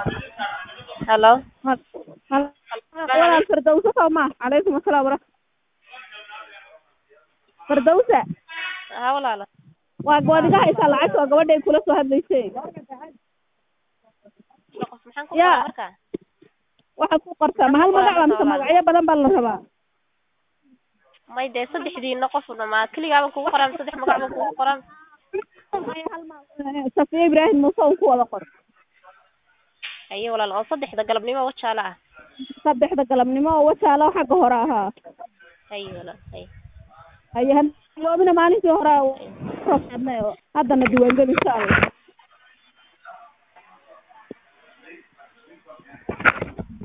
Hello. walaal firdawso soo ma calaykum asalaam wara firdawsa Haa walaalo. waa gabadh iga haysaa lacagta waa gabadhay kula soo hadlaysay Qof maxaan ku Yaa. qoraa marka? waxaad ku qortaa ma hal magac baa mise magacyo badan baa la rabaa May dee saddexdiina qof ma keligaa kugu qoran saddex magac baan kugu qoran. safiya ibraahim muuse un ku wada qor Haye walaal oo saddexda galabnimo wajaala ah. saddexda galabnimo oo wajaalo xagga hore ahaa Haye walaal. Haye. haye haloobina maalintii hore soo qaadnay oo haddana diiwaangeli insha allah